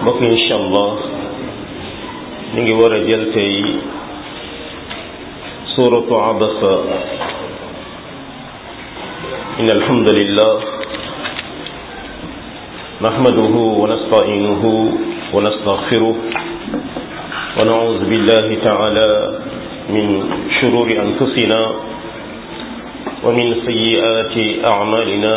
mbokk yi incha allah ñu ngi war a jël tey suuratu abasa in alhamdulillah nahmaduhu wa nasta'inuhu wa nastaghfiruh wa na'udhu billahi ta'ala min shururi anfusina wa min sayyiati a'malina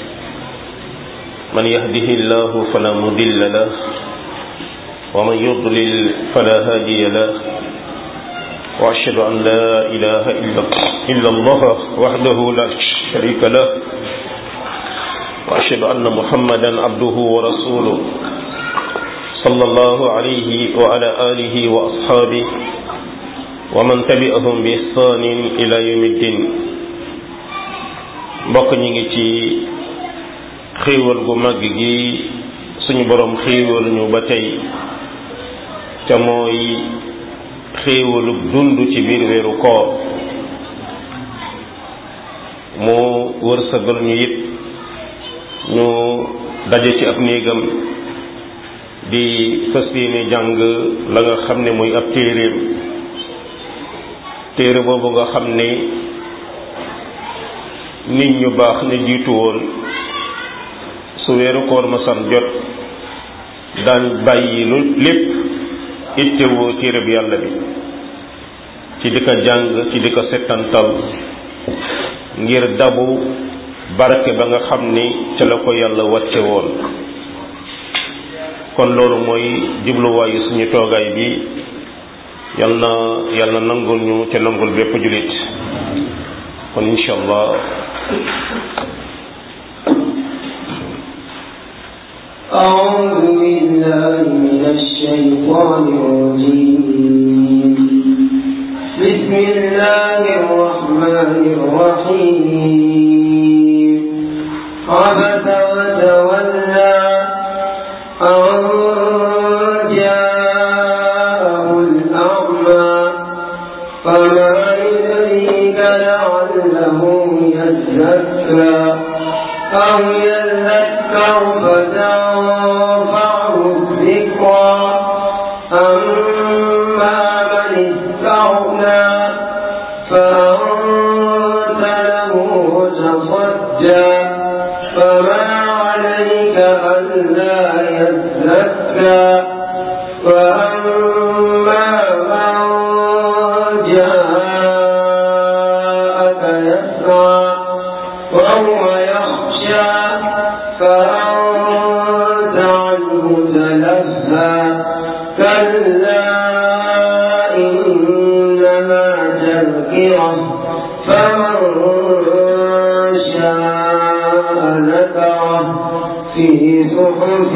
من يهده الله فلا مضل له ومن يضلل فلا هادي له وأشهد أن لا إله إلا الله وحده لا شريك له وأشهد أن محمدا عبده ورسوله صلى الله عليه وعلى آله وأصحابه ومن تبعهم بإحسان إلى يوم الدين mbokk ñi ngi ci xéewal gu mag gi suñu borom xéewal ñu ba tey te mooy xéewalug dund ci biir weeru koor mu wërsëgal ñu it ñu daje ci ab néegam di fas yéene jàng la nga xam ne muy ab téeréem téere boobu nga xam ne nit ñu baax ne jiitu woon su weeru koor ma san jot daan bàyyi lu lépp ittewoo téereb yàlla bi ci di ko jàng ci di ko settantal ngir dabu barke ba nga xam ni ca la ko yàlla wàcce woon kon loolu mooy jubluwaayu suñu toogaay bi yal na yàlla nangul ñu te nangul bépp jullit kon incha allah أعوذ بالله من الشيطان الرجيم بسم الله الرحمن الرحيم عبس وتولى أن جاءه الأعمى فما يدريك لعله يزكى أو يذكر فتنفعه الذكرى أما من استغنى فأنت له تصدى فما عليك ألا يزكى وأما من جاءك يسعى وهو يخشى فأنت عنه تلهى كلا إنها تذكرة فمن شاء ذكره في صحف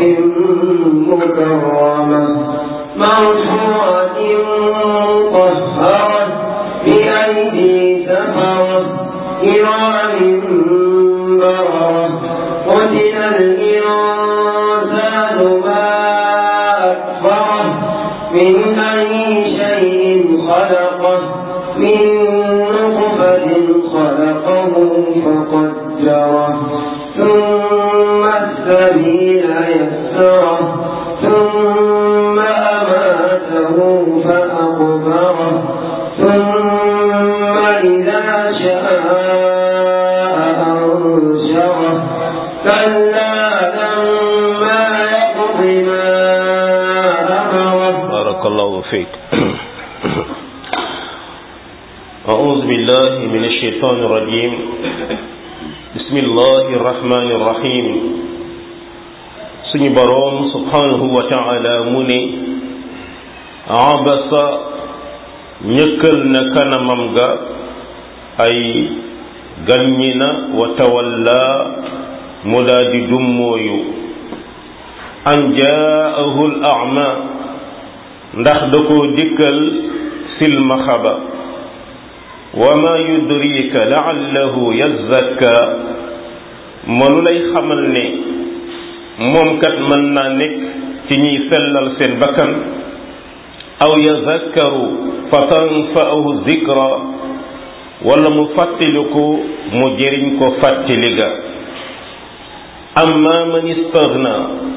مكرمة مرفوعة مطهرة بأيدي سفرة كرام بررة قتل الإنسان ما أكفره من أي شيء خلقه من نطفة خلقه فقدره ثم السبيل يسره ثم أماته فأقبره ثم إذا شاء أنشره كلا لما يقض ما أمره بارك الله فيك أعوذ بالله من الشيطان الرجيم بسم الله الرحمن الرحيم suñu boroom subhanahu wa ta'ala mu ne abasa ñëkkal na kanamam ga ay ganñi na wa tawalla mu daa di dummooyu an jaahu al a'ma ndax da koo dikkal silmaxa ba wa ma yudrika la'allahu yazakka mënu lay xamal ne moom kat mën naa nekk ci ñiy sellal seen bakkan aw yazakkaru fa tanfa'ahu zikra wala mu fàttaliku mu jëriñ ko fàttali ga amma man istaghna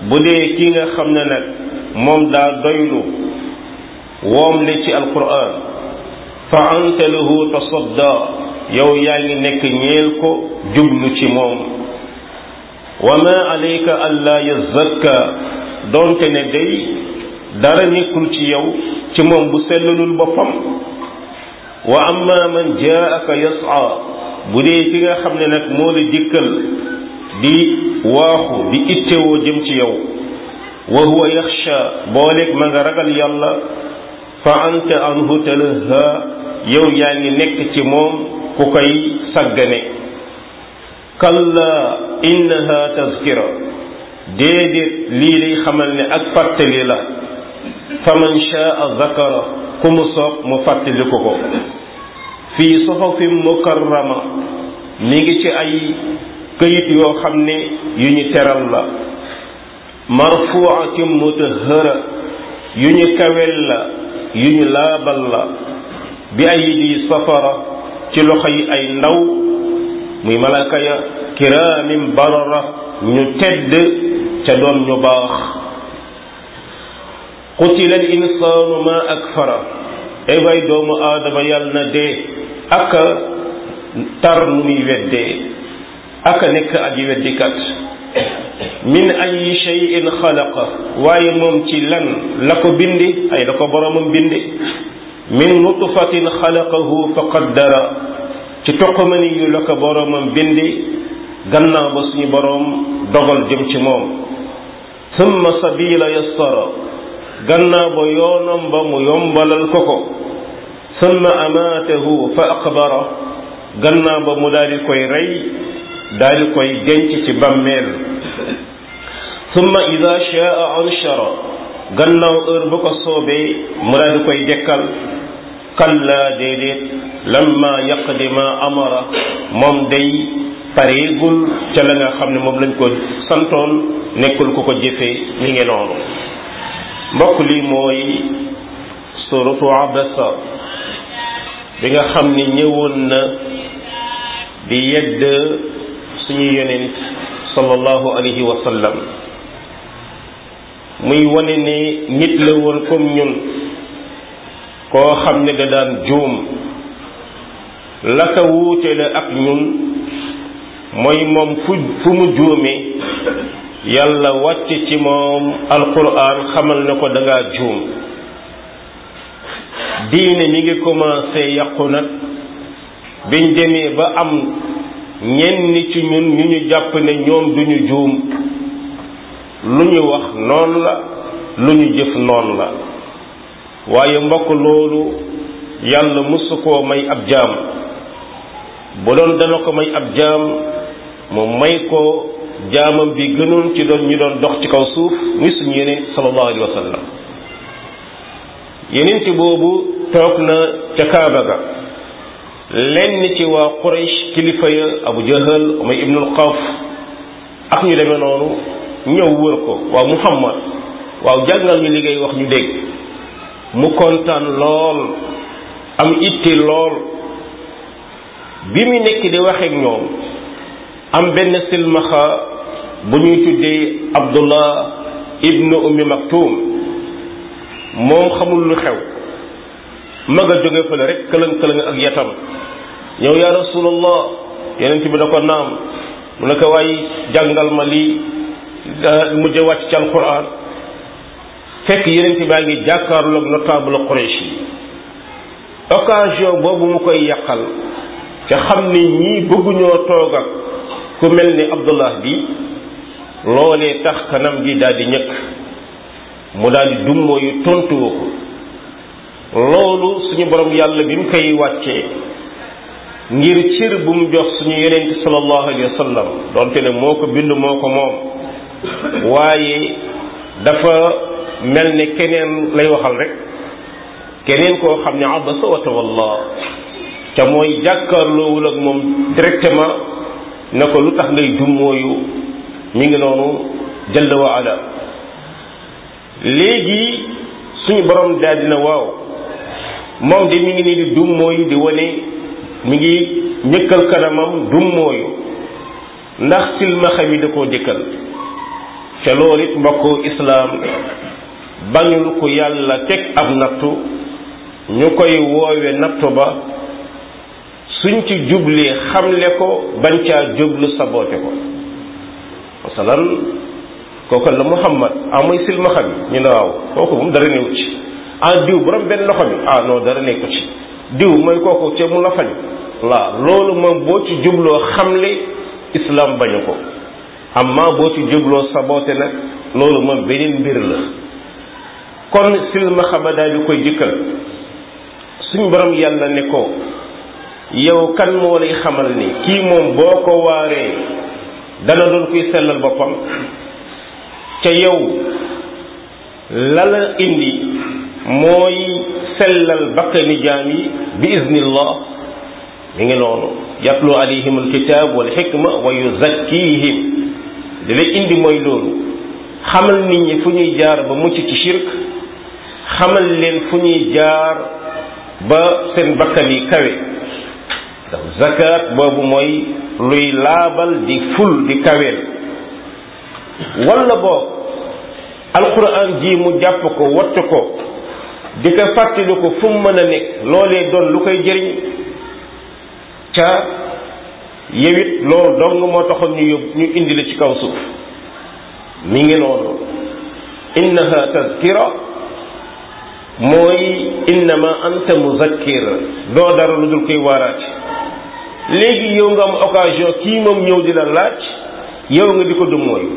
bu dee ki nga xam ne nag moom daa doylu woom le ci alquran fa anta lahu tasadda yow yaa ngi nekk ñeel ko jublu ci moom wa ma alayka alla yazakka doonte ne day dara nekkul ci yow ci moom bu sellalul boppam wa amma man jaaka yas'a bu dee ki nga xam ne nag moo la dikkal di waaxu di ittewoo jëm ci yow wa huwa yaxsha booleeg ma nga ragal yàlla fa anta anhu talaha yow yaa ngi nekk ci moom ku koy saggane kalla innaha tazkira déedéet lii lay xamal ne ak fàttali la fa man shaa zakara ku mu soob mu fàttaliku ko fii soxofin mukarrama mi ngi ci ay këyit yoo xam ne yu ñu teral la marfuatin mutahhara yu ñu kawel la yu ñu laabal la bi aydi safara ci loxo yi ay ndaw muy malaka ya kiraamin barara ñu tedd ca doon ñu baax qutila al insaanu ma akfara ay waay doomu aadama yàlla na dee aka tar nu muy weddee aka nekk aji weddikat min ay shay'in xalaqa waaye moom ci lan la ko bindi ay la ko boromam bindi min nutfatin xalaqahu fa qaddara ci toqamani yu la ko boromam bindi gannaaw ba suñu borom dogal jëm ci moom summa sabila yassara gannaaw ba yoonam ba mu yombalal ko ko summa amaatahu fa aqbara gannaaw ba mu daal di koy rey daal di koy denc ci bàmmeel summa ida shaa anshara gannaaw heure bu ko soobee mu daal di koy dekkal kalla déedéet lamma yaqdi ma amara moom day pareegul ca la nga xam ne moom lañ ko santoon nekkul ku ko jëfee mi ngi noonu mbokk lii mooy suratu abasa bi nga xam ne ñëwoon na di yedd suñu yonent sallallahu alayhi wa sallam muy wane ne nit la woon comme ñun koo xam ne da daan juum la ko wuute la ak ñun mooy moom fu fu mu juumee yàlla wàcc ci moom alquran xamal na ko da ngaa juum diine mi ngi commencé yàqu nag biñ demee ba am ñenn ci ñun ñu ñu jàpp ne ñoom duñu juum lu ñu wax noonu la lu ñu jëf noonu la waaye mbokk loolu yàlla musu koo may ab jaam bu doon dana ko may ab jaam mu may ko jaamam bi gënoon ci doon ñu doon dox ci kaw suuf muy suñu yeneen sallallahu alayhi wa sallam yeneen ci boobu toog na ca Kaaba ga lenn ci waa Quraysh kilifa ya Abu Jahal Umay ibnul Xawf ak ñu demee noonu ñëw wër ko waaw Muhammad waaw jàngal ñu liggéey wax ñu dégg mu kontaan lool am itti lool bi mu nekk di waxeek ñoom am benn silmaxa bu ñuy tuddee Abdullah ibnu Ummi Maktum moom xamul lu xew ma nga jóge fële rek këlëng këlëng ak yatam ñëw yaa rasulallah yeneen bi da ko naam mu ne ko waaye jàngal ma lii mujj wàcc ci alquran fekk yeneen baa ngi jàkkaarloog notable Quraysh yi occasion boobu mu koy yàqal ca xam ni ñii bëgguñoo toog ak ku mel ni Abdullah bi loolee tax kanam gi daal di ñëkk mu daal di dummoo yu tontuwu ko loolu suñu borom yàlla bi mu koy wàccee ngir cër bu mu jox suñu yonent sallallahu alayhi wa sallam donte ne moo ko bind moo ko moom waaye dafa mel ne keneen lay waxal rek keneen koo xam ne abasa wa tawalla ca mooy jàkkaarloowul ak moom directement ne ko lu tax ngay dummooyu mi ngi noonu jalla wa ala léegi suñu borom daal dina waaw moom de mi ngi nii di dummooyu di wane mi ngi ñëkkal kanamam dummooyu ndax silmaxa mi da koo jëkkal ca loolu it mbokku islaam bañul ko yàlla teg ab nattu ñu koy woowe nattu ba suñ ci jublee xamle ko bañ caa jublu saboote ko masalan kooku la muhammad ah mooy silmaxa bi ñu ne waaw kooku moom dara newu ci ah diw borom benn loxo bi ah non dara nekku ci diw mooy kooku ca mu la fañ laa loolu moom boo ci jubloo xamle islam bañu ko amma boo ci jubloo saboote nag loolu moom beneen mbir la kon silmaxa ba daal di koy dikkal suñ borom yàlla ne ko yow kan moo lay xamal ni kii moom boo ko waaree dana doon kuy sellal boppam ca yow la la indi mooy sellal bakkani jaam yi bi iznillah mi ngi noonu yatlu alayhim alkitab wal xikma wa yuzakkihim li lay indi mooy loolu xamal nit ñi fu ñuy jaar ba mucc ci shirk xamal leen fu ñuy jaar ba seen bakkan yi kawe ndax zakat boobu mooy luy laabal di ful di kaweel wala boog alquran ji mu jàpp ko wattu ko di ko fàttali ko fu mu mën a nekk loolee doon lu koy jëriñ ca yewit loolu dong moo taxoon ñu yóbbu ñu indi la ci kaw suuf mi ngi noonu innaha tazkira mooy innama anta muzakkir doo dara lu dul koy waaraati léegi yow nga am occasion kii moom ñëw di la laaj yow nga di ko dum mooy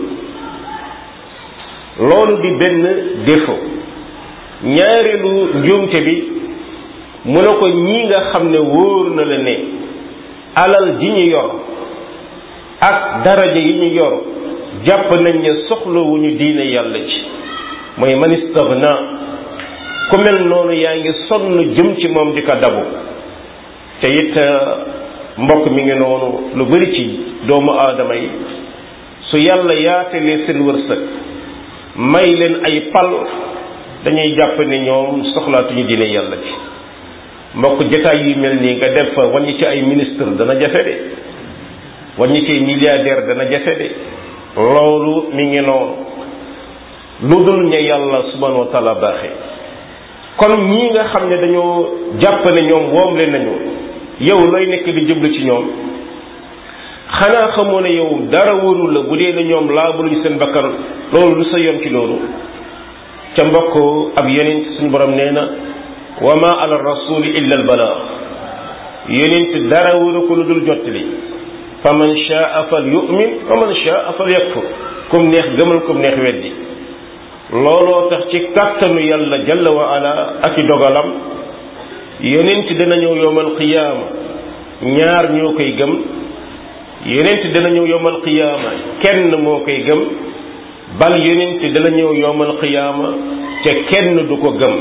loolu di benn défaut ñaareelu njuumte bi mu ne ko ñii nga xam ne wóor na la ne alal ji ñu yor ak daraja yi ñu yor jàpp nañ ne soxlawuñu diine yàlla ji mooy man istaghna ku mel noonu yaa ngi sonn jëm ci moom di ko dabu te it mbokk mi ngi noonu lu bari ci doomu aadama yi su yàlla yaatalee seen wërsëg may leen ay pal dañuy jàpp ne ñoom soxlaatuñu diine yàlla ci mbokk jataay yu mel nii nga def fa wàññi ci ay ministre dana jafe de wàññi ci ay milliardaire dana jafe de loolu mi ngi noonu lu dul ña yàlla subhanahu wa taala baaxee kon ñii nga xam ne dañoo jàpp ne ñoom woom leen nañu yow looy nekk di jublu ci ñoom xanaa xamoo ne yow dara wóorul la bu dee ne ñoom laabuluñ seen bakkan loolu lu sa yoon ci loolu ca mbokk ab yonent suñu borom nee na wa ma ala rasuli illa al balaa yonent dara wóoru ko lu dul jottali fa man shaa fal yu'min wa man shaa fal yakfur kum neex gëmal kum neex weddi looloo tax ci kàttanu yàlla jalla wa ala ak i dogalam yonent dana ñëw yowmal qiyaama ñaar ñoo koy gëm yonent dana ñëw yowmal qiyaama kenn moo koy gëm bal yonent dana ñëw yowmal qiyaama te kenn du ko gëm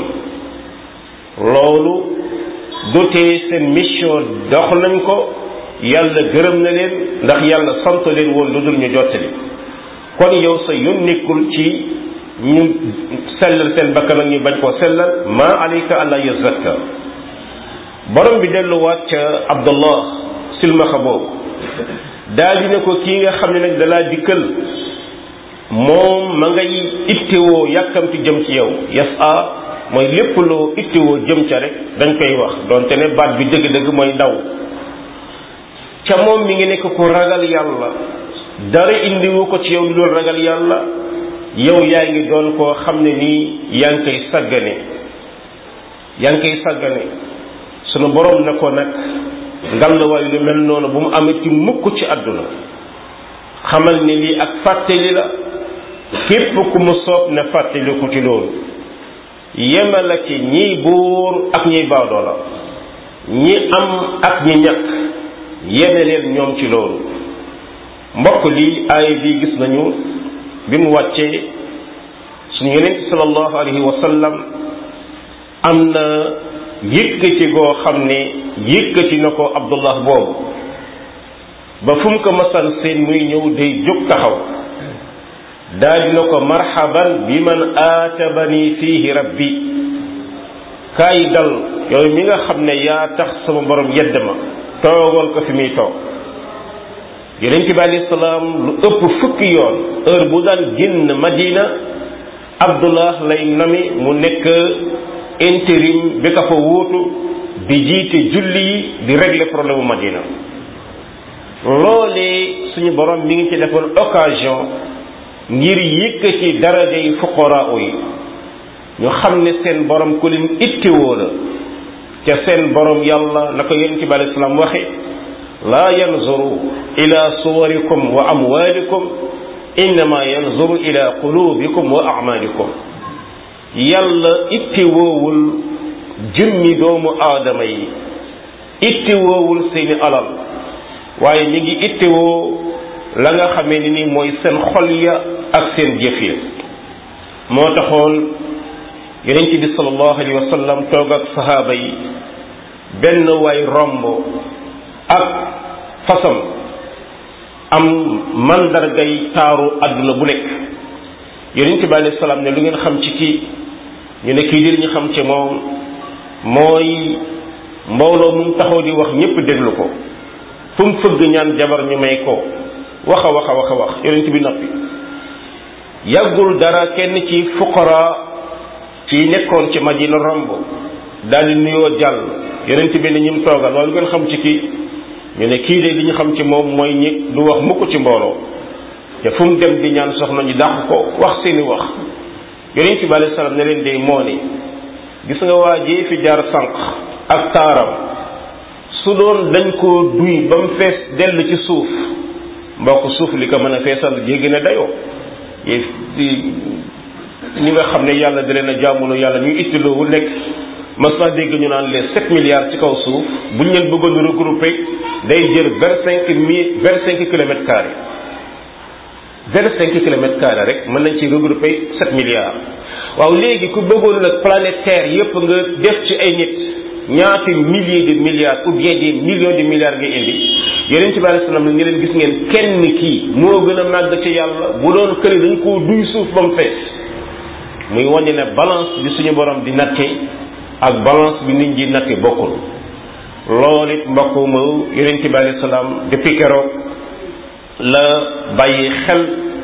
loolu du tee seen mission dox nañ ko yàlla gërëm na leen ndax yàlla sant leen woon lu dul ñu jottali kon yow sa yoon nekkul ci ñu sellal seen bakkan ak ñu bañ koo sellal ma alayka alla yazakka borom bi delluwaat ca abdullah silmaxa boobu daal di ne ko kii nga xam ne nag dalaa dikkal moom ma ngay ittewoo yàkkamti jëm ci yow yas a mooy lépp loo ittewoo jëm ca rek dañ koy wax donte ne baat bi dëgg-dëgg mooy daw ca moom mi ngi nekk ku ragal yàlla dara indiwu ko ci yow lu doon ragal yàlla yow yaa ngi doon koo xam ne nii yaa ngi koy saggane yaa ngi koy saggane sunu borom ne ko nag ngallaawaay lu mel noonu bu mu amee ci mukk ci àdduna xamal ne lii ak fàttali la képp ku mu soob ne fàttali ko ci loolu yemala ci ñiy buur ak ñiy baadoo la ñi am ak ñi ñàkk yeme leen ñoom ci loolu mbokk lii aaya bii gis nañu bi mu wàccee suñu yonent sallallahu alayhi wa sallam am na yëkkati goo xam ne yëkkati na ko abdullah boobu ba fu mu ko masal seen muy ñëw day jóg taxaw daal dina ko marhaban bi man aatabani fiihi rabbi kaay dal yow mi nga xam ne yaa tax sama borom yedd ma toogal ko fi muy toog yonent bi alayhi salaam lu ëpp fukki yoon heure bu daan génn madina abdullah lay nami mu nekk intérim bi ka fa wuutu di jiite julli yi di régler problème madina loolee suñu borom mi ngi ci defoon occasion ngir yëkkati daraja yi fuqaraa yi ñu xam ne seen borom ku leen ittewoo la te seen borom yàlla na ko yonent bi alayhi salaam waxe laa yanzuru ila suwarikum wa amwalikum innama yanzuru ila qulubikum wa amalikum yàlla ittewoowul jëmmi doomu aadama yi ittewoowul seeni alal waaye mi ngi ittewoo la nga xamee ni ni mooy seen xol ya ak seen jëf ya moo taxoon yonent bi sallallahu alayhi wa sallam toog ak sahaaba yi benn waay romb ak fasam am mandargay taaru àdduna bu nekk yonent bi alayhi salaam ne lu ngeen xam ci kii ñu ne kii di li ñu xam ci moom mooy mbooloo mu taxaw di wax ñépp déglu ko fu mu fëgg ñaan jabar ñu may ko wax a wax a wax a wax yonent bi noppi yàggul dara kenn ci fuqara ci nekkoon ci madina romb daal di nuyoo jàll yonent bi ne ñim toogal loolu ngeen xam ci kii ñu ne kii de li ñu xam ci moom mooy ñi du wax mukk ci mbooloo te fu mu dem di ñaan soxna ñu dàq ko wax seeni wax yonent bi alayhi salaam ne leen de moo ni gis nga waa ji fi jaar sànq ak taaram su doon dañ koo duy ba mu fees dell ci suuf mbokk suuf li ko mën a feesal jéggi na dayoo ñi nga xam ne yàlla da leen a jàmmuloo yàlla ñuy ittiloowu nekk mas naa dégg ñu naan les sept milliards ci kaw suuf buñ leen bëggoon regrouper day jël vingt cinq mille vingt cinq kilomètres carrés vingt cinq kilomètres carrés rek mën nañ ci regrouper sept milliards waaw léegi ku bëggoon nag planète terre yépp nga def ci ay nit ñaati milliers de milliards ou bien des millions de milliards nga indi yeneen ci bàyyi salaam ne leen gis ngeen kenn kii moo gën a màgg ci yàlla bu doon këri dañ koo duy suuf ba mu fees muy wàññi ne balance bi suñu borom di natte ak balance bi nit ñi natte bokkul loolu it mbokk ma yeneen ci bàyyi salaam depuis keroog la bàyyi xel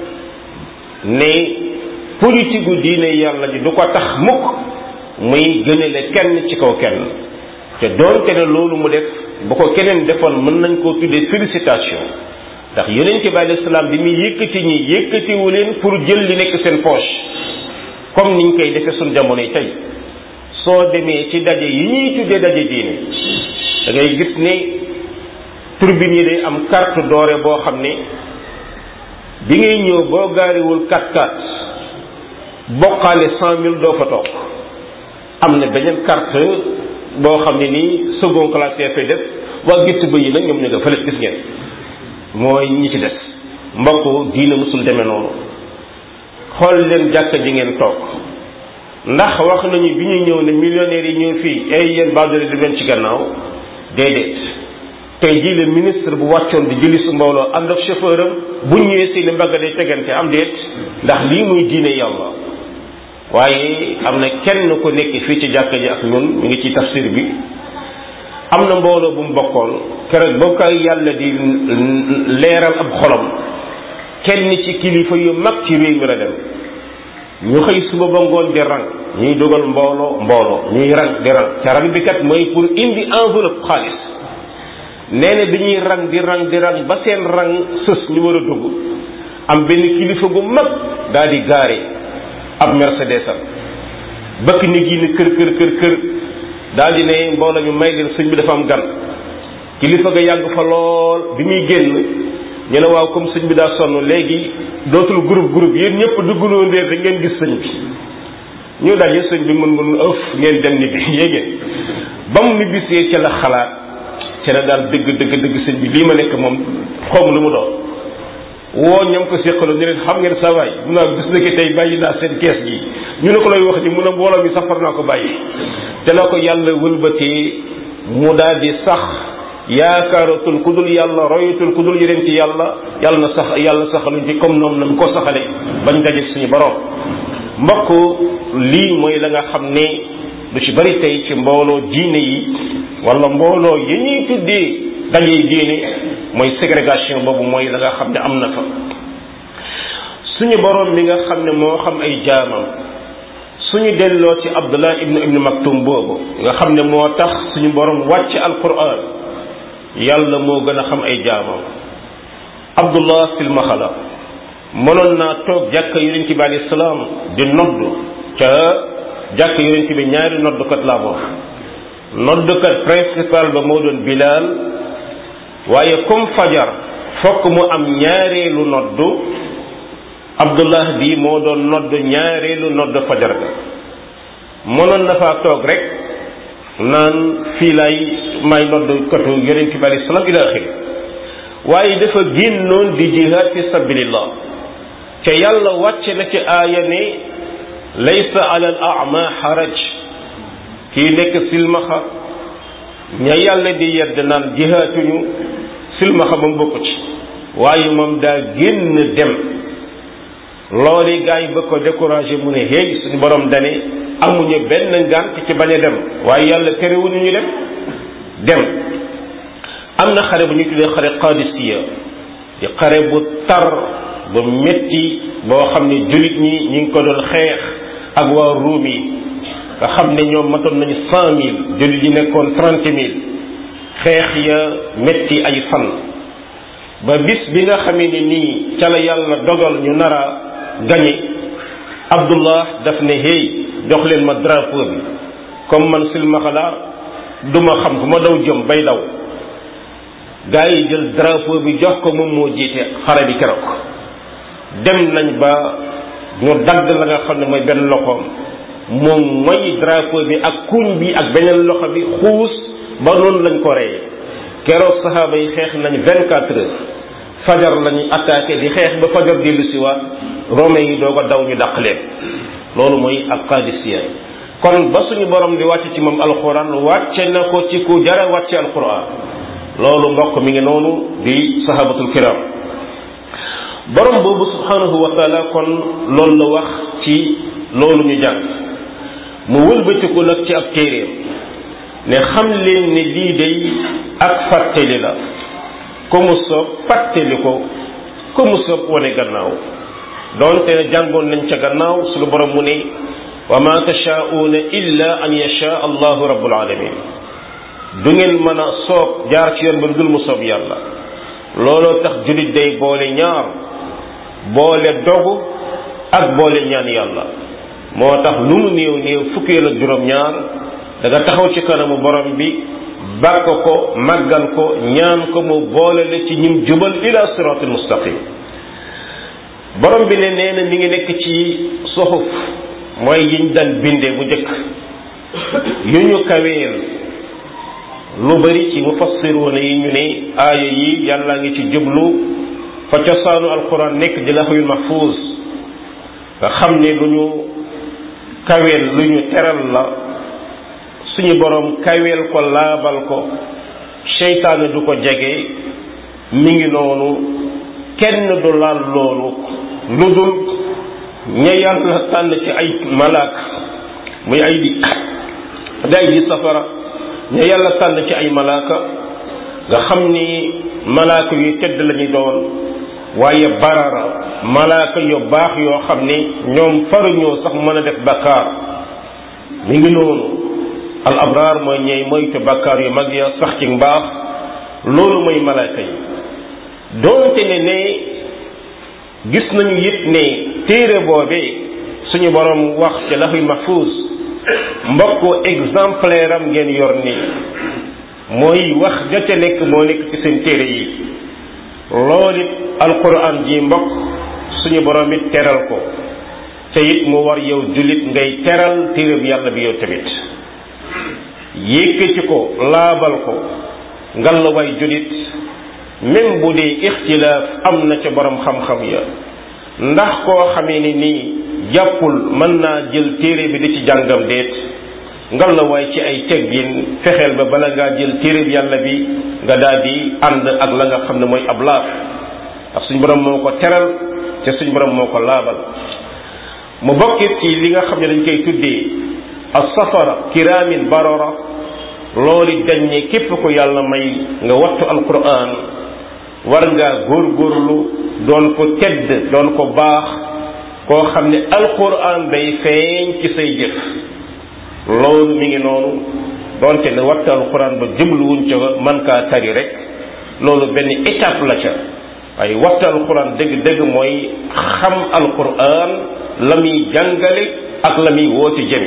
ne politique gu diine yàlla ji du ko tax mukk muy gënale kenn ci kaw kenn te doonte ne loolu mu def bu ko keneen defoon mën nañ koo tuddee félicitation ndax yonent bi alayhi salaam bi muy yëkkati ñi yëkkatiwu leen pour jël li nekk seen poche comme niñ koy defee suñ jamono yi tey soo demee ci daje yi ñuy tuddee daje diine da ngay gis ne turbine yi day am carte dorée boo xam ne bi ngay ñëw boo gaariwul 4-4 bokkaale cent mille doo fa toog am na beneen carte boo xam ne nii second classe fay def waa gétt ba yi nag ñoom ñu nga fële gis ngeen mooy ñi ci des mbokk diine musul demee noonu xool leen jàkka ji ngeen toog ndax wax nañu bi ñuy ñëw ne millionnaires yi ñëw fii ay yéen baadole di leen ci gannaaw déedéet tey jii le ministre bu wàccoon di jëli su mbooloo ànd ak chauffeur am bu ñëwee seeni mbagg day tegante am déet ndax lii muy diine yàlla waaye am na kenn ku nekk fii ci jàkka ji ak ñun mu ngi ci tafsir bi am na mbooloo bu mu bokkoon keroog ba koy yàlla di leeral ab xolam kenn ci kilifa yu mag ci réew mi la dem ñu xëy suba ba ngoon di rang ñuy dugal mbooloo mbooloo ñuy rang di rang ca rang bi kat mooy pour indi enveloppe xaalis nee na bi ñuy rang di rang di rang ba seen rang sës ñu war a dugg am benn kilifa gu mag daal di gaare ab mercedes am bëkk nit yi ne kër kër kër kër daal di ne mbooloo mi may leen sëñ bi dafa am gan kilifa ga yàgg fa lool bi muy génn ñu ne waaw comme sëñ bi daa sonn léegi dootul groupe groupe yéen ñëpp dugguloo ndéer da ngeen gis sëñ bi ñu daje sëñ bi mën mën ëf ngeen dem ni bi yéegéen ba mu ni bisee ca la xalaat ca la daal dëgg dëgg dëgg sëñ bi lii ma nekk moom xawma lu mu doon woo ñam ko séqaloo ñu leen xam ngeen sa waay mu naa bis nekk tey bàyyi naa seen kees gi ñu ne ko lay wax ni mun a mbooloo mi safar naa ko bàyyi te la ko yàlla wëlbatee mu daal di sax yaakaaratul ku dul yàlla royatul ku dul yeneen ci yàlla yàlla na sax yàlla saxaluñ ci comme noonu nam ko saxale bañ daje suñu borom mbokk lii mooy la nga xam ne lu ci bari tey ci mbooloo diine yi wala mbooloo yi ñuy tuddee daje diine mooy ségrégation boobu mooy la nga xam ne am na fa suñu borom mi nga xam ne moo xam ay jaamam suñu delloo ci abdullah ibnu ibnu maktum boobu nga xam ne moo tax suñu borom wàcc alquran yàlla moo gën a xam ay jaamam abdullah silmaxa la mënoon naa toog jàkka yonent bi alayhi salaam di nodd ca jàkka yonent bi ñaari noddkat laa wax noddkat principal ba moo doon bilaal waaye comme fajar fokk mu am ñaareelu noddu abdullah bi moo doon nodd ñaareelu nodd fajar ga mënoon na faa toog rek naan fii lay may nodd katu yonent bi alayhi salaam ila axiri waaye dafa génnoon di jihaad fi sabilillah ca yàlla wàcce na ci aaya ne laysa ala al ama xaraj kii nekk silmaxa ña yàlla di yedd naan jihaatuñu silmaxa ba mu bokk ci waaye moom daa génn dem loolu gaa yi bëgg ko découragé mu ne hey suñu borom dane amuñu benn ngànt ci bañ a dem waaye yàlla terewuñu ñu dem dem am na xare bu ñu tuddee xare qadisiya di xare bu tar bu metti boo xam ne jullit ñi ñi ngi ko doon xeex ak waa ruum yi nga xam ne ñoom matoon nañu cent mille jullit yi nekkoon trente mille xeex ya metti ay fan ba bis bi nga xamee ne nii ca la yàlla dogal ñu nar a gañe abdullah daf ne hey jox leen ma drapeau bi comme man silmaxa la duma xam fu ma daw jëm bay daw gaa yi jël drapeau bi jox ko moom moo jiite xare bi keroog dem nañ ba ñu dagg la nga xam ne mooy benn loxoom moom mooy drapeau bi ak kuñ bi ak beneen loxo bi xuus ba noonu lañ ko reyee keroog saxaaba yi xeex nañ vingt quatre heures fajar lañuy attaqué di xeex ba fajar dellu si waat romain yi doog a daw ñu dàq leen loolu mooy ak qadisiya kon ba suñu borom di wàcce ci moom alquran wàcce na ko ci ku jara wàcce alquran loolu mbokk mi ngi noonu di sahabatul kiram borom boobu subhanahu wa taala kon loolu la wax ci loolu ñu jàng mu wëlbatiku nag ci ab téeréem ne xam leen ne lii day ak fàttali la ko mu soob fàttali ko ko mu soob wane gannaaw doonte ne jàngoon nañ ca gannaaw suñu borom mu ne wa ma tashaauna illa an yasha allahu rabbul alamin du ngeen mën a soob jaar ci yoon ba dul mu soob yàlla looloo tax jullit day boole ñaar boole dogu ak boole ñaan yàlla moo tax lu mu néew néew fukkeel ak juróom-ñaar da nga taxaw ci kanamu borom bi bàkk ko màggal ko ñaan ko mu boole la ci ñim jubal ila siratul mustaqim borom bi ne nee na mi ngi nekk ci suxuf mooy yiñ daan binde bu njëkk yu ñu kaweel lu bari ci mufassiruuna yi ñu ne aaya yi yàlla ngi ci jublu fa cosaanu alquran nekk di laxwil mahfuz nga xam ne lu ñu kaweel lu ñu teral la suñu borom kaweel ko laabal ko seytaane du ko jege mi ngi noonu kenn du laal loolu lu dul ña yàlla tànn ci ay malaak muy ay di di ay di safara ña yàlla tànn ci ay malaaka nga xam ni malaaka yu tedd lañuy doon waaye barara malaaka yu baax yoo xam ni ñoom faruñoo sax mën a def bakkaar mi ngi noonu al abraar mooy ñey moytu bakkaar yu mag ya sax ci mbaax loolu mooy malaaka yi doonte ne ne gis nañu it ne téere boobee suñu borom wax ci laxuy mahfuus mbokk exemplaire am ngeen yor nii mooy wax ja ca nekk moo nekk ci seen téere yi loolu it alquran ji mbokk suñu borom it teral ko te it mu war yow jullit ngay teral téere bi yàlla bi yow tamit yékkati ko laabal ko ngalla way jullit même bu dee ixtilaaf am na ca borom xam-xam ya ndax koo xamee ni nii jàppul mën naa jël téere bi di ci jàngam déet ngal la waay ci ay teggin fexeel ba bala ngaa jël téere bi yàlla bi nga daal di ànd ak la nga xam ne mooy ab laaf ndax suñ borom moo ko teral te suñ borom moo ko laabal mu bokkit ci li nga xam ne dañ koy tuddee as safara kiraamin barara loolu dañ ne képp ko yàlla may nga wattu alquran war ngaa góorgóorlu doon ko tedd doon ko baax koo xam ne alquran day feeñ ci say jëf loolu mi ngi noonu donte ne waxtu alquran ba jubluwuñ ca man kaa tari rek loolu benn étape la ca waaye waxtu alquran dëgg-dëgg mooy xam alquran la muy jàngale ak la muy woote jëmi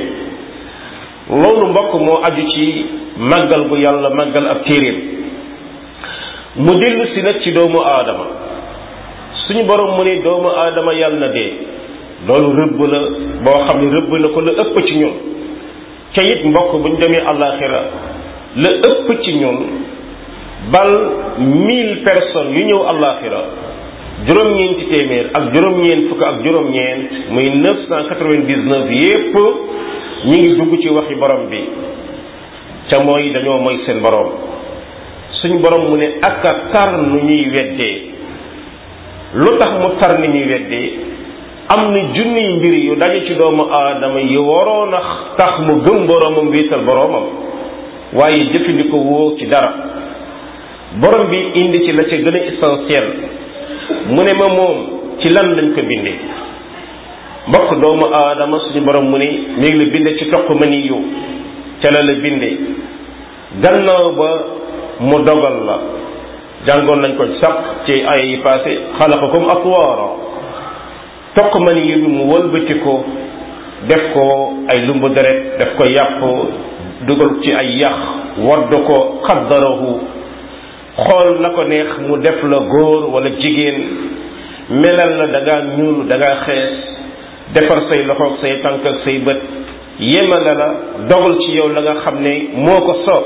loolu mbokk moo aju ci màggal bu yàlla màggal ab téeréem mu dellu si nag ci doomu aadama suñu borom mu ne doomu aadama yàlla na dee loolu rëbb la boo xam ne rëbb na ko la ëpp ci ñun ca it mbokk bu ñu demee àllaaxira la ëpp ci ñun bal mille personnes yu ñëw àllaaxira juróom-ñeenti téeméer ak juróom-ñeent fukk ak juróom-ñeent muy neuf cent quatre-vingt-dix-neuf yépp ñi ngi dugg ci waxi borom bi ca mooy dañoo mooy seen borom suñ borom mu ne ak a tar nu ñuy weddee lu tax mu tar ni ñuy weddee am na junniy mbir yu daje ci doomu aadama yi waroon a tax mu gëm boromam wéetal boromam waaye jëfandikoo woo ci dara borom bi indi ci la ca gën a essentiel mu ne ma moom ci lan lañ ko bindee mbokk doomu aadama suñu borom mu ne mi ngi la bindee ci toq ma ni yow ca la la bindee gannaaw ba mu dogal la jàngoon nañ ko sax ci ay yi passé xalaqakum atwaara toq ma ni yow bi mu wëlbati ko def ko ay lumbu deret def ko yàpp dugal ci ay yax wadd ko xaddarahu xool na ko neex mu def la góor wala jigéen melal la da ngaa ñuul da ngaa xees defar say loxoog say tànk ak say bët yemale la dogal ci yow la nga xam ne moo ko soob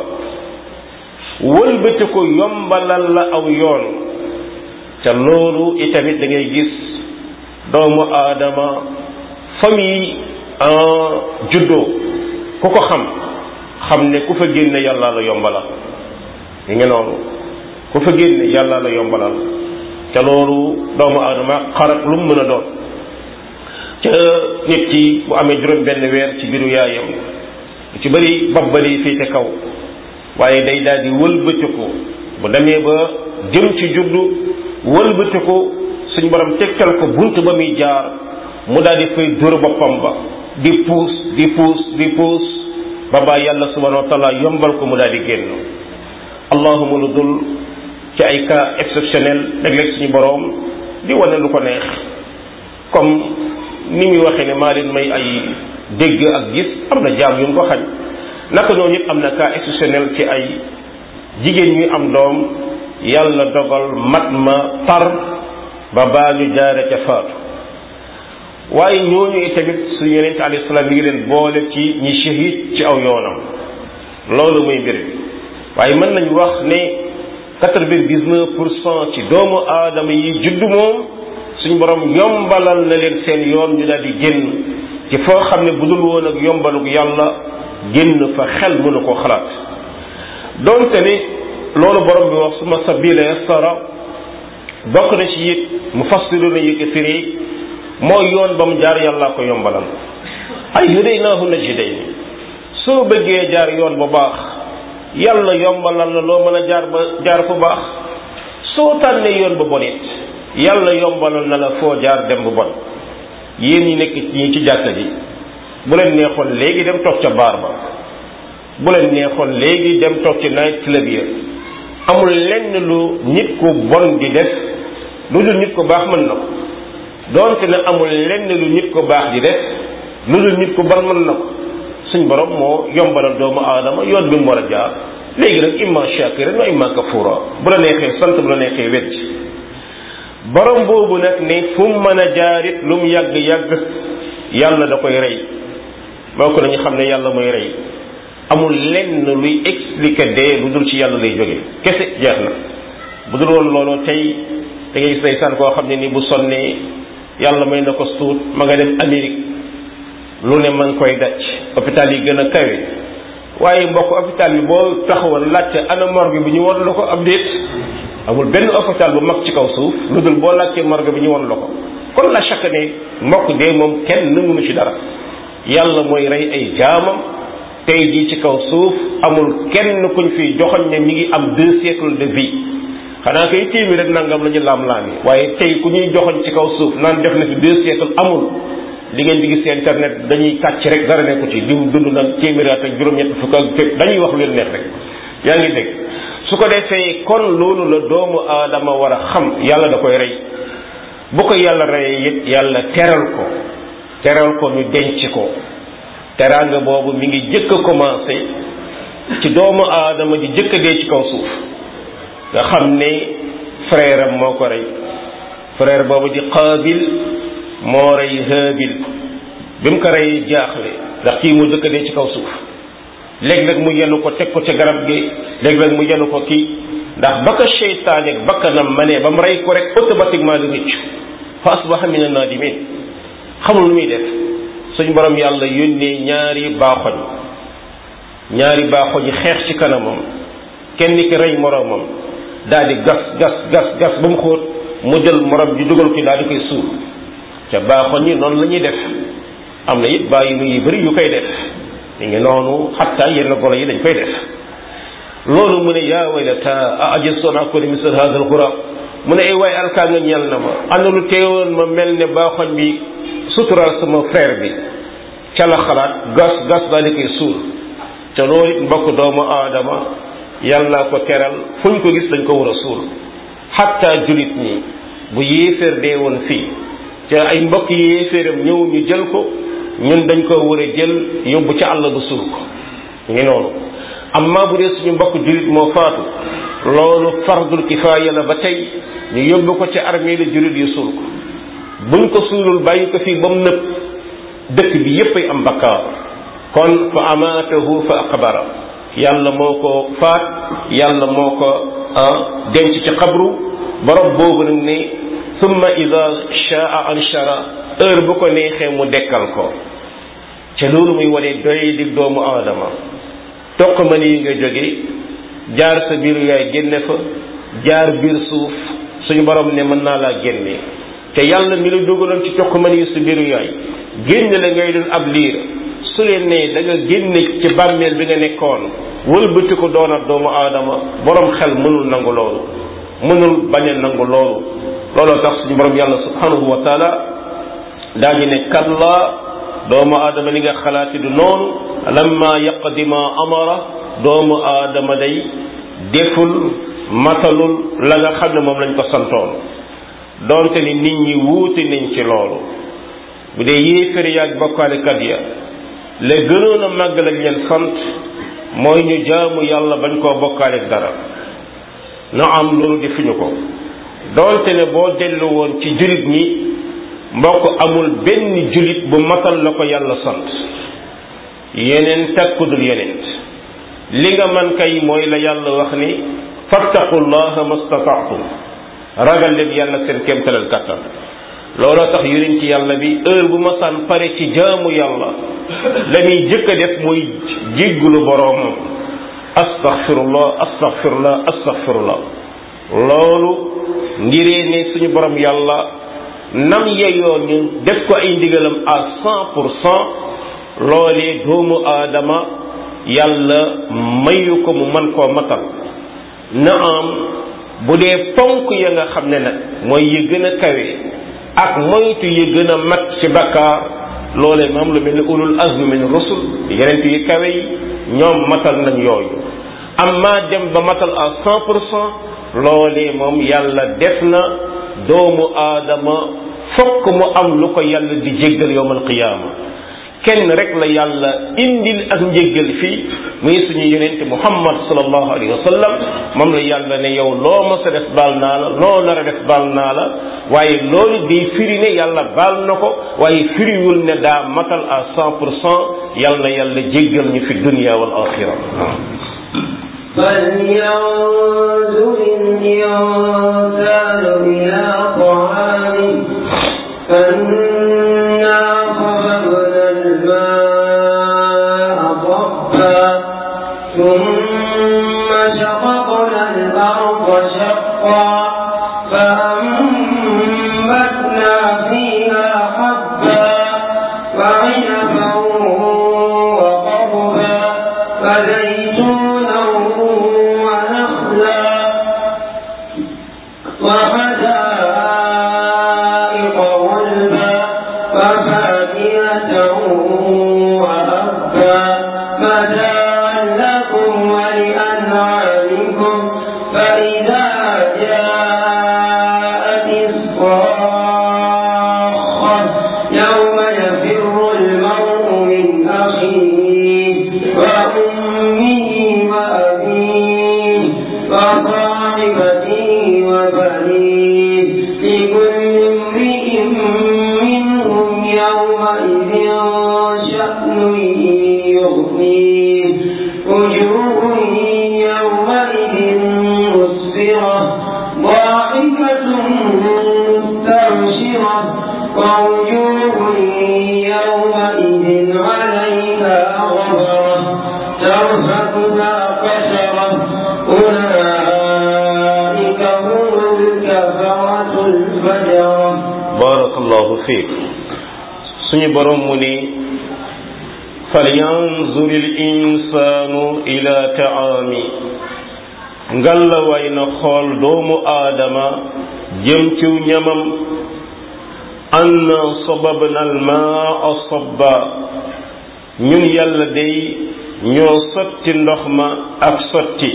wëlbati ko yombalal la aw yoon ca loolu itamit da ngay gis doomu aadama famille en juddoo ku ko xam xam ne ku fa génne yàlla la yombalal yi nga noonu ku fa génne yàlla la yombalal ca loolu doomu aadama xarak lu mu mën a doon ca nit ki bu amee juróom benn weer ci biiru yaayam lu ci bëri bopp ba day féete kaw waaye day daal di wëlbatiku bu demee ba jëm ci juddu wëlbatiku suñ borom tegtal ko bunt ba muy jaar mu daal di fay dóor boppam ba di puus di puus di puus ba ba yàlla subhanahu wa taala yombal ko mu daal di génn allahuma lu dul ci ay cas exceptionnel léeg-léeg suñu boroom di wane lu ko neex comme ni muy waxee ne maa leen may ay dégg ak gis am na jaam yu mu ko xañ naka noonu it am na cas exceptionnel ci ay jigéen ñuy am doom yàlla dogal mat ma tar ba baa ñu jaare ca faatu waaye ñooñu itamit suñu yonent alayhi salaam mi ngi leen boole ci ñi shahid ci aw yoonam loolu muy mbir bi waaye mën nañu wax ne quatre-vingt-dix-neuf pour cent ci doomu aadama yi juddu moom suñ borom yombalal na leen seen yoon ñu daal di génn ci foo xam ne bu dul woon ak yombalug yàlla génn fa xel mënu ko xalaat donte ni loolu borom bi wax suma sabila yassara bokk na ci it mu fassiru na yi ko firi mooy yoon ba mu jaar yàllaa ko yombalal ay hadaynaahu najdayn soo bëggee jaar yoon bu baax yàlla yombalal la loo mën a jaar ba jaar fu baax soo tànnee yoon ba bon it yàlla yombalal na la foo jaar dem bu bon yéen ñi nekk ñi ci jàkka ji bu leen neexoon léegi dem toog ca baar ba bu leen neexoon léegi dem toog ci night club ya amul lenn lu nit ku bon di def lu dul nit ku baax mën na ko doonte ne amul lenn lu nit ku baax di def lu dul nit ku bon mën na ko suñ borom moo yombalal doomu aadama yoon bi mu war a jaar léegi nag imma shakiran wa imma kafura bu la neexee sant bu la neexee wet borom boobu nag ne fu mu mën a jaarit lu mu yàgg yàgg yàlla da koy rey bokk nañu xam ne yàlla mooy rey amul lenn luy expliquer dee lu dul ci yàlla lay jóge kese jeex na bu dul woon loolu tey da ngay gis ndeysaan koo xam ne ni bu sonnee yàlla may na ko suut ma nga dem Amérique lu ne ma ngi koy daj hôpital yi gën a kawe waaye mbokk hôpital bi boo taxawoon laajte ana morgue bi ñu won la ko ab déet amul benn hôpital bu mag ci kaw suuf lu dul boo laajtee morgue bi ñu won la ko kon la chaque ne mbokk dee moom kenn mënu ci dara yàlla mooy rey ay jaamam tey jii ci kaw suuf amul kenn kuñ fi joxoñ ne mi ngi am deux siècles de vie xanaa kay téeméer rek nangam la ñu laam-laam yi waaye tey ku ñuy joxoñ ci kaw suuf naan def na fi deux siècles amul li ngeen di gis internet dañuy kàcc rek dara nekku ci diw dund na téeméer at ak juróom-ñett fukk ak fépp dañuy wax lu leen neex rek yaa ngi dégg su ko defee kon loolu la doomu aadama war a xam yàlla da koy rey bu ko yàlla reyee it yàlla teral ko teral ko ñu denc ko teraanga boobu mi ngi jëkk a commencé ci doomu aadama ji jëkk a dee ci kaw suuf nga xam ne frère am moo ko rey frère boobu di qaabil moo rey haabil bi mu ko rey jaaxle ndax kii mu jëkk a dee ci kaw suuf léeg-léeg mu yenu ko teg ko ca garab gi léeg-léeg mu yenu ko kii ndax ba ko seytaane ak bakkanam ma ne ba mu rey ko rek automatiquement di rëcc fa asbaha min an-naadimin xamul lu muy def suñ borom yàlla yónnee ñaari baaxoñ ñaari baaxoñ yi xeex ci kanamam kenn ki rey moroomam daal di gas gas gas gas ba mu xóot mu jël morom ji dugal ko daal di koy suul ca baaxoñ yi noonu la ñuy def am na it bàyyi mu yu bëri yu koy def mi ngi noonu xatta yenn golo yi dañ koy def loolu mu ne yaa waylata a ajistu an akuna misla hada alxurab mu ne ay waay alkaa nga ñeel na ma ana lu teewoon ma mel ne baaxoñ bi sutural sama frère bi ca la xalaat gas gas daal di koy suul te loolu it mbokk doomu aadama yàlla ko teral fu ñu ko gis dañ ko war a suul xatta julit ñi bu yéeféer dee woon fii te ay mbokk yéeféeram ñëw ñu jël ko ñun dañ ko war a jël yóbbu ca àll ba suul ko ngi noonu amma bu dee suñu mbokk julit moo faatu loolu fardul kifaaya la ba tey ñu yóbbu ko ca armée la julit yu suul ko buñ ko suulul bàyyi ko fii ba mu nëb dëkk bi yépp ay am bakkaar kon fa amaatahu fa aqbara yàlla moo ko faat yàlla moo ko denc ci xabru borom boobu nag ne summa ida shaa anshara heure bu ko neexee mu dekkal ko ca loolu muy wane doy di doomu aadama toq ma nii nga jóge jaar sa biir yaay génne fa jaar biir suuf suñu borom ne mën naa laa génne te yàlla mi la dugaloon ci toq ma nii sa biiru yaay génne la ngay doon ab liir su leen ne da nga génne ci bàmmeel bi nga nekkoon wëlbati ko doonat doomu aadama borom xel mënul nangu loolu mënul bañ a nangu loolu looloo tax suñu borom yàlla subhanahu wa taala daañu ne kalla doomu aadama li nga xalaati du noonu lamma yaqdi ma amara doomu aadama day deful matalul la nga xam ne moom lañ ko santoon donte ni nit ñi wuute nañ ci loolu bu dee yéefér yaag bokkaalekat ya la gënoon a màgg lañ leen sant mooy ñu jaamu yàlla bañ koo bokkaaleeg dara na am loolu defuñu ko donte ne boo dellu woon ci julit ñi mbokk amul benn julit bu matal la ko yàlla sant yeneen takkudul yeneen li nga man kay mooy la yàlla wax ni fattaqullaha mastataatum ragal leen yàlla seen kéemtalal kàttan looloo tax yonent ci yàlla bi heure bu ma saan pare ci jaamu yàlla la muy jëkk a def muy jéggulu boroomam astaghfirullah astaghfirullah astaghfirullah loolu ngiree ne suñu borom yàlla nam yeyoo ñu def ko ay ndigalam à cent pour cent loolee doomu aadama yàlla mayu ko mu man koo matal na am bu dee ponk ya nga xam ne nag mooy yi gën a kawe ak moytu yi gën a mat ci bakkaar loolee moom lu mel ni ulul azmi min rusul yeneen yi kawe yi ñoom matal nañ yooyu amma dem ba matal à cent pour cent loolee moom yàlla def na doomu aadama fokk mu am lu ko yàlla di jéggal yowmal qiyaama kenn rek la yàlla indil ak njéggal fii muy suñu yonente muhammad sallallahu alayhi wa sallam moom la yàlla ne yow loo ma sa def baal naa la loo nar a def baal naa la waaye loolu di firi ne yàlla baal na ko waaye firiwul ne daa matal à cent pour cent yàlla na yàlla jéggal ñu fi dunia wal axira فلينظر الإنسان إلى طعامه فإنا صببنا الماء صبا ثم شققنا الأرض شقا فأنبتنا فيها حبا وعنبا وقربا وزيتونا ونخلا شأن يغنيه وجوه يومئذ مسفرة ضاحكة مستبشرة ووجوه يومئذ عليها غبرة ترهقها قشرة أولئك هم الكفرة الفجرة barakallahu fiik suñu borom mu ni falyanzur il insaanu ila taami ngalla way na xool doomu aadama jëm ciw ñamam anna sababna almaa sabba ñun yàlla day ñoo sotti ndox ma ak sotti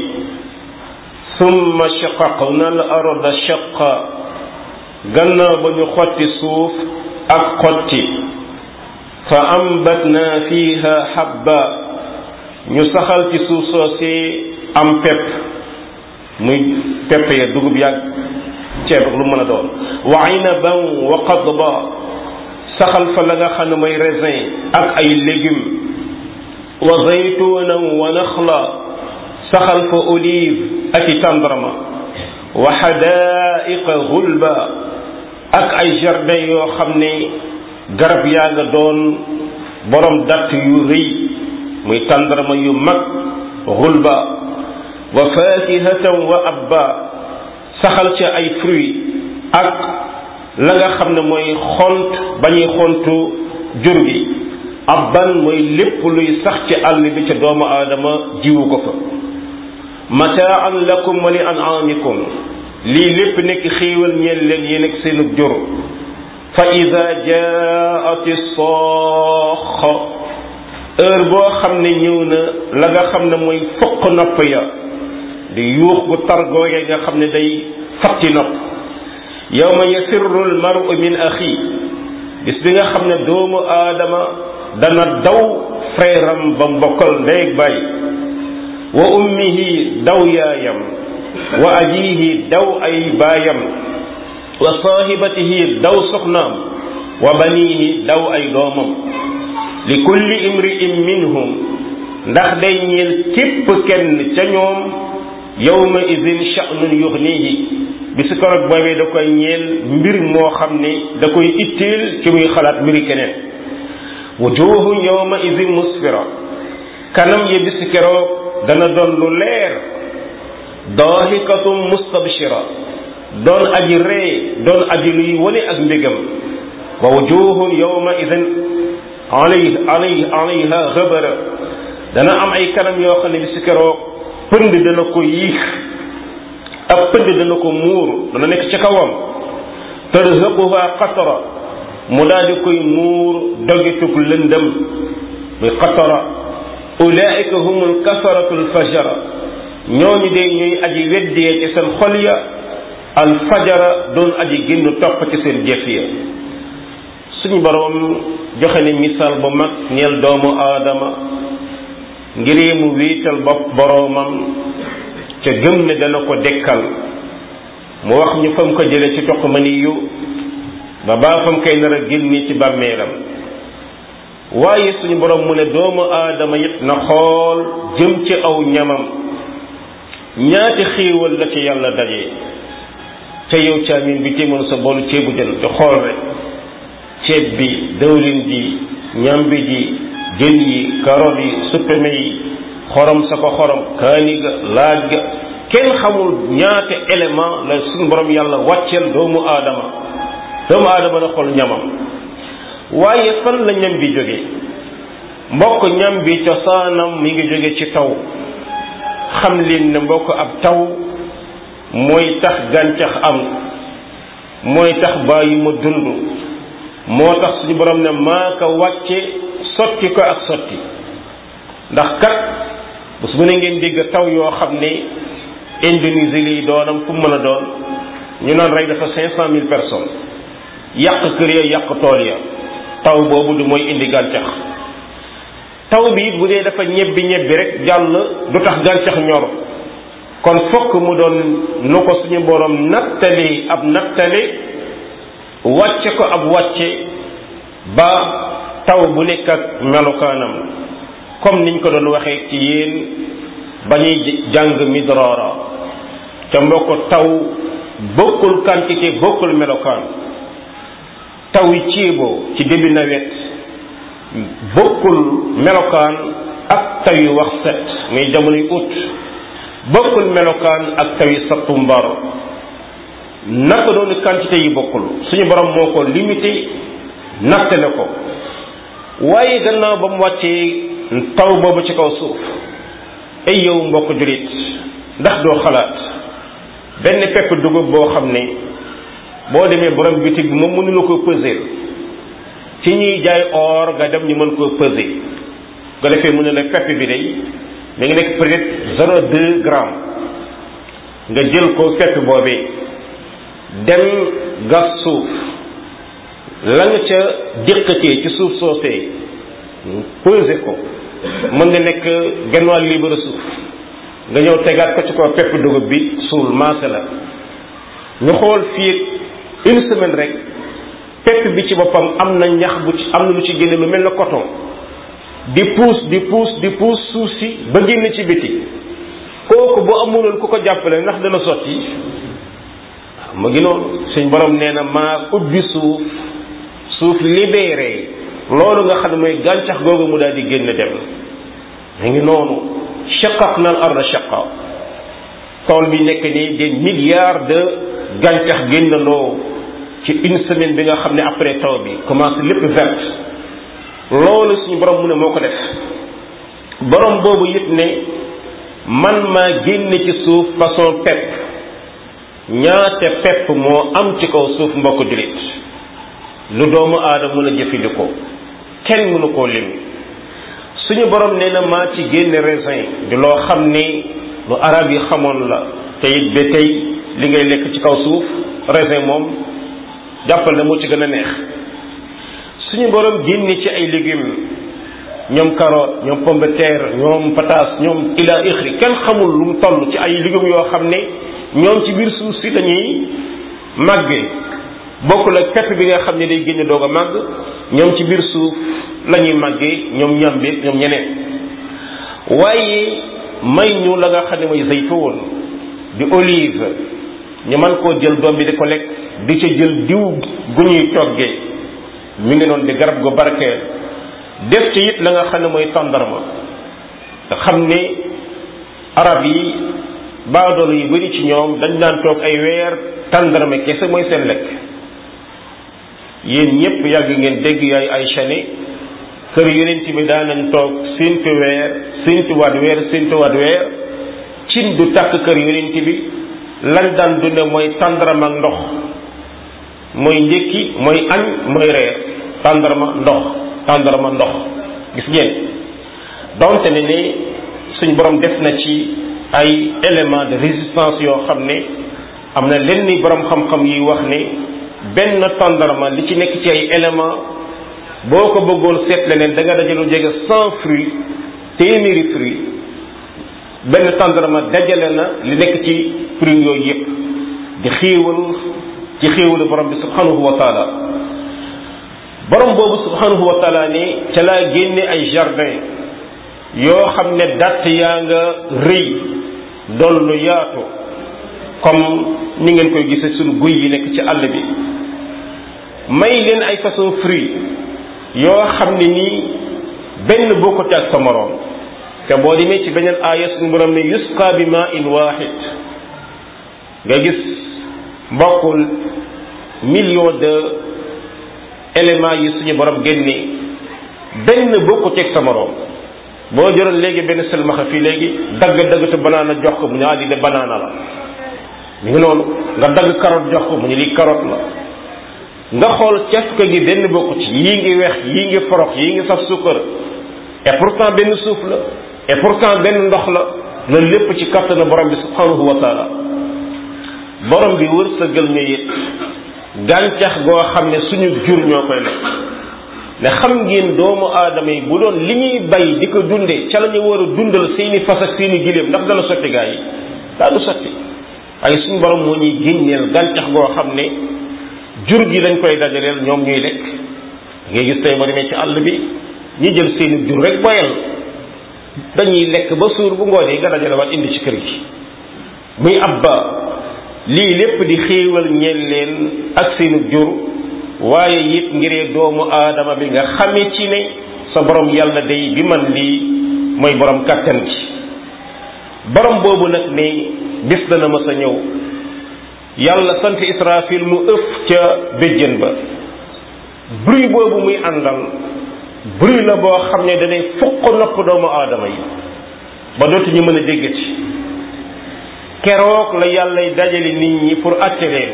summa shaqaqna al arda shaqa gannaaw ba ñu xotti suuf ak xotti fa ambatna fiha habba ñu saxal ci suuf soosee am pepp muy pepp ya dugub yàgg ceeb ak lu mën a doon wa inaban wa qadba saxal fa la nga xam ne mooy raisin ak ay légumes wa zaytunan wa naxla saxal fa olive ak i tàndarma wa xadaiqa gulba ak ay jardin yoo xam ne garab yaa nga doon borom datt yu rëy muy tàndarma yu mag gulba wa fakihatan wa abba saxal ca ay fruits ak la nga xam ne mooy xont bañuy xontu jur gi abban mooy lépp luy sax ci àll bi ca doomu aadama jiwu ko fa mataan lakum wa li an'amikum lii lépp nekk xéewal ñeel leen yéen ak seenug jur fa ida jaati saaxa heure boo xam ne ñëw na la nga xam ne mooy fokk nopp ya di yuux gu targooge nga xam ne day fatti nopp yawma yasirru almaru min axi bis bi nga xam ne doomu aadama dana daw frère am ba mbokkal ndey bàyyi wa ummihi daw yaayam wa ajihi daw ay baayam wa saahibatihi daw soxnaam wa banihi daw ay doomam li kulli imri'in minhum ndax day ñeel képp kenn ca ñoom yawma idin sha'nun yughnihi bisu korog boobee da koy ñeel mbir moo xam ne da koy itteel ci muy xalaat mbiri keneen wujuhun yawma idin musfira kanam ya bisu keroog dana doon lu leer daahikatum mustabshira doon aji ree doon aji luy wane ak mbégam wa wujuhun yawma idin alay alay alayha ghabara dana am ay kanam yoo xam ne bisu keroog pënd dana ko yiix ab pënd dana ko muur dana nekk ci kawam tarhaquha qatara mu daal di koy muur dogitug lëndëm muy qatara ulaika humul kafaratul fajara ñooñu de ñuy aji weddee ci seen xol ya al fajara doon aji génn topp ci seen jëf ya suñu boroom joxe ne misaal bu mag ñeel doomu aadama ngir mu wiital bopp boroomam ca gëm ne dana ko dekkal mu wax ñu fam ko jële ci toq mani yu ba baa fam koy nar a génni ci bàmmeelam waaye suñu borom mu ne doomu aadama it na xool jëm ci aw ñamam ñaati xéewal la ci yàlla daje ca yow caamin bi téemoon sa boolu ceebu jën di xool rek ceeb bi dëwlin ji ñambi ji jën yi karoot yi suppeme yi xorom sa ko xorom kaani ga laaj ga kenn xamul ñaate élément la suñu borom yàlla wàcceel doomu aadama doomu aadama na xool ñamam waaye fan la ñam bi jóge mbokk ñam bi cosaanam mi ngi jóge ci taw xam leen ne mbokk ab taw mooy tax gàncax am mooy tax bàyyi ma dund moo tax suñu borom ne maa ko wàcce sotti ko ak sotti ndax kat bés bu ne ngeen dégg taw yoo xam ne Indonésie lii doonam fu mën a doon ñu naan rey dafa cinq cent mille personnes yàq kër ya yàq tool ya taw boobu du mooy indi gàncax taw bi it bu dee dafa ñebbi ñebbi rek jàll du tax gàncax ñor kon fokk mu doon nu ko suñu borom nattali ab nattali wàcce ko ab wàcce ba taw bu nekk ak melokaanam comme niñ ko doon waxee ci yéen ba ñuy jàng midraara ca mbokk taw bokkul quantité bokkul melokaan taw yi ciiboo ci début nawet bokkul melokaan ak taw yu wax set muy jamonoy ut bokkul melokaan ak taw yi sattumbar naka doonu quantité yi bokkul suñu borom moo ko limité nattale ko waaye gannaaw ba mu wàccee taw boobu ci kaw suuf ay yow mbokk julit ndax doo xalaat benn pepp dugub boo xam ne boo demee borom bitig bi moom mënula ko peser ci ñuy jaay or nga dem ñu mën koo peser nga defee mu ne la pepp bi day mi ngi nekk peut-être zéro deux grammes nga jël ko pepp boobee dem gas suuf la nga ca déqatee ci suuf soosee peser ko mën na nekk genn wàll libre suuf nga ñëw tegaat ko ci ko pepp dugub bi suul maase la ñu xool fii une semaine rek pepp bi ci boppam am na ñax bu ci am na lu ci génne lu mel na coton di puus di puus di puus suuf si ba génn ci biti kooku bu amuloon ku ko jàppale ndax dana sotti mu ngi noonu suñ borom nee na maa ubbi suuf suuf libéré loolu nga xam ne mooy gàncax googu mu daal di génn dem mu ngi noonu shaqaq na al arda shaqa tool bi nekk nii des milliards de gàncax génnandoo ci une semaine bi nga xam ne après taw bi commencé lépp verte loolu suñu borom mu ne moo ko def borom boobu yëpp ne man maa génne ci suuf façon pepp ñaate pepp moo am ci kaw suuf mbokk jullit lu doomu aadama mën a jëfandikoo kenn mënu koo lim suñu borom nee na maa ci génne raisin di loo xam ni lu arab yi xamoon la te it ba tey li ngay lekk ci kaw suuf raisin moom jàppal na moo ci gën a neex suñu borom génne ci ay légumes ñoom carotte ñoom pomme de terre ñoom pataas ñoom ila ixri kenn xamul lu mu toll ci ay légumes yoo xam ne ñoom ci biir suuf si dañuy màggee bokkul ak pepp bi nga xam ne day génne doog a màgg ñoom ci biir suuf la ñuy màggee ñoom ñambi ñoom ñeneen waaye may ñu la nga xam ne mooy zaytuun di olive ñu mën koo jël doom bi di ko lekk di ca jël diw gu ñuy toggee mi ngi noonu di garab gu barkeel def ci it la nga xam ne mooy tàndarma nga xam ne arab yi baadoolo yu bari ci ñoom dañ daan toog ay weer tàndarma kese mooy seen lekk yéen ñëpp yàgg ngeen dégg yaay ay chane kër yonent bi daan nañ toog séntu weer séntuwaat weer séntuwaat weer cin du tàkk kër yonent bi lañ daan dunde mooy tàndarma ak ndox mooy njëkki mooy añ mooy reer tàndarma ndox tàndarma ndox gis ngeen donte ne ne suñ borom def na ci ay éléments de résistance yoo xam ne am na lenn ni borom xam-xam yi wax ne benn tàndarma li ci nekk ci ay éléments boo ko bëggoon seet leneen da nga dajalu jege cent fruits téeméeri fruits benn tàndarma dajale na li nekk ci fruits yooyu yépp di xéewal ci xéewalu borom bi subhanahu wa taala borom boobu subhanahu wa taala ne ca laa génne ay jardin yoo xam ne datt yaa nga rëy doon lu yaatu comme ni ngeen koy gisee suñu guy yi nekk ci àll bi may leen ay façon fruit yoo xam ne nii benn bokkut ak sa moroom te boo demee ci beneen aaya suñu borom ne yusqa bi ma in waahid nga gis mbokkul million de éléments yi suñu borom génnee benn bokkut ak sa moroom boo jëloon léegi benn selmaxa fii léegi dagg dagg te banaana jox ko mu ne ah di de banaana la mi ngi noonu nga dagg carotte jox ko mu ne lii carotte la nga xool cafka gi benn bokku ci yii ngi weex yii ngi forox yii ngi saf sukkar et pourtant benn suuf la et pourtant benn ndox la loolu lépp ci kattana borom bi subhanahu wa taala borom bi wërsëgal ñu it gàncax goo xam ne suñu jur ñoo koy lekk ne xam ngeen doomu aadama yi bu doon li ñuy bay di ko dundee ca la ñu war a dundal seeni fas ak seeni giléem ndax dana sotti gaa yi daanu sotti ay suñu borom moo ñuy génneel gàncax goo xam ne jur gi lañ koy dajaleel ñoom ñuy lekk ngay gis tey ba demee ci àll bi ñi jël seeni jur rek boyal dañuy lekk ba suur bu ngoonee nga dajale waat indi ci kër gi muy abba lii lépp di xéewal ñeel leen ak seenu jur waaye it ngiree doomu aadama bi nga xame ci ne sa borom yàlla day bi man lii mooy borom kàttan ci borom boobu nag ne bis dana mës a ñëw yàlla sant israfil mu ëf ca béjjën ba bruit boobu muy àndal bruit la boo xam ne danay fukk nopp doomu aadama yi ba dootuñu mën a déggati keroog la yàllay dajale nit ñi pour àtte leen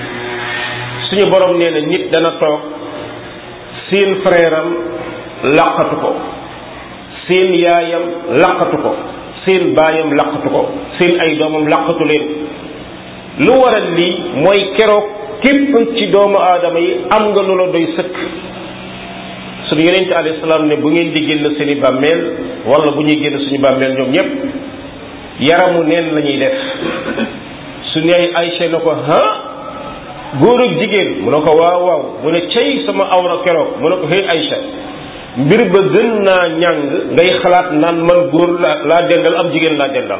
suñu borom nee na nit dana toog seen frère am laqatu ko seen yaayam laqatu ko seen baayam laqatu ko seen ay doomam laqatu leen lu waral lii mooy keroog képp ci doomu aadama yi am nga lu la doy sëkk suñu yonente alayhi salaam ne bu ngeen di génn seeni bàmmeel wala bu ñuy génn suñu bàmmeel ñoom ñépp yaramu neen la ñuy def su ne ay Aysa na ko ha góor ak jigéen mu ne ko waaw waaw mu ne cey sama awra keroog mu ne ko hey Aysa mbir ba gën naa ñàng ngay xalaat naan man góor la laa dendal am jigéen laa dendal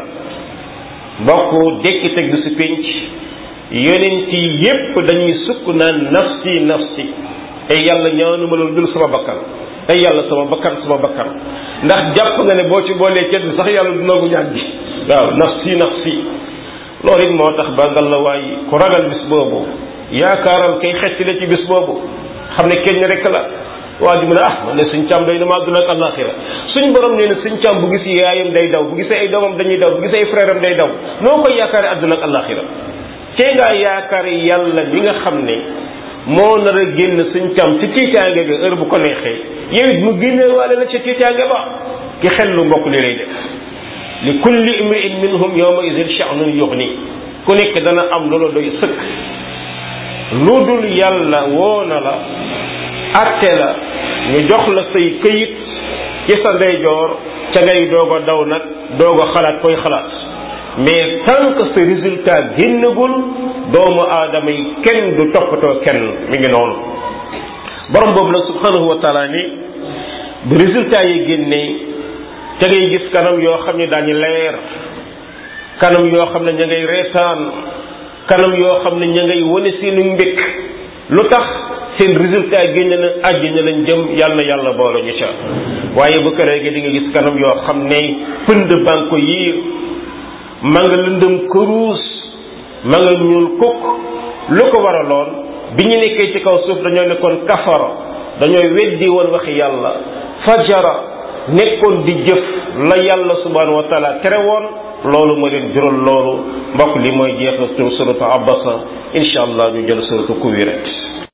mbokk dekki teg du si pénc yonent yi yépp dañuy sukk naan nafsi nafsi ay yàlla ñaanuma loolu dul sama bakkan ay yàlla sama bakkan sama bakkan ndax jàpp nga ne boo ci boolee cet bi sax yàlla du nangu ñaan bi waaw nafsi nafsi loolu it moo tax ba ngal la waay ku ragal bis boobu yaakaaral kay xecc la ci bis boobu xam ne kenn rek la waa ji mu ne ah man ne suñ càmm day na ma àdduna ak àllaaxira suñ borom nee na suñ càmm bu gis yaayam day daw bu gisee ay doomam dañuy daw bu gisee ay frère am day daw noo koy yaakaare àdduna ak àllaaxira cee ngaa yaakaar yàlla bi nga xam ne moo nar a génn suñ càmm ci tiitaange ga heure bu ko neexee yow it mu génne waale la ci tiitaange ba ki xel lu mbokk li lay def li kulli imri'in minhum yawma idhin sha'nun yughni ku nekk dana am loola doy sëkk lu dul yàlla woo na la atte la ñu jox la say këyit ci sa ndeyjoor ca ngay doog a daw nag doog a xalaat koy xalaat mais tant que ce résultat génnagul doomu aadama yi kenn du toppatoo kenn mi ngi noonu borom boobu nag subhanahu wa taala ni bu résultat yi génnee ca ngay gis kanam yoo xam ne daañu leer kanam yoo xam ne ña ngay reetaan kanam yoo xam ne ña ngay wane seenu mbékk lu tax seen résultat génn na àjjana lañ jëm yàlla na yàlla boole ñu ca waaye bu këree gi di nga gis kanam yoo xam ne pënd baa ko yiir ma nga lëndëm këruus ma nga ñuul kukk lu ko waraloon bi ñu nekkee ci kaw suuf dañoo nekkoon kafara dañooy weddi woon waxi yàlla fajara nekkoon di jëf la yàlla subhanahu wa taala tere woon loolu ma leen jural loolu mbokk li mooy jeexal tur suratu abasa insha allah ñu jël suratu kuwirat